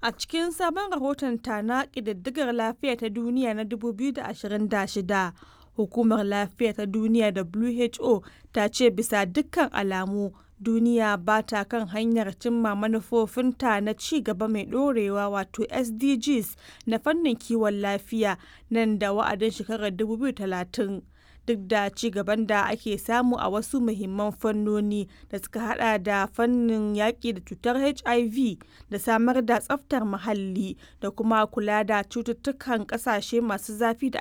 A cikin sabon rahotonta na ƙididdigar lafiya ta duniya na 2026, Hukumar Lafiya ta Duniya (WHO) ta ce bisa dukkan alamu duniya ba ta kan hanyar cimma manufofinta na ci gaba mai ɗorewa wato SDGs na fannin kiwon lafiya nan da wa'adin shekarar 2030. Duk da ci gaban da ake samu a wasu muhimman fannoni da suka hada da fannin yaƙi da cutar HIV da samar da tsaftar muhalli da kuma kula da cututtukan ƙasashe masu zafi da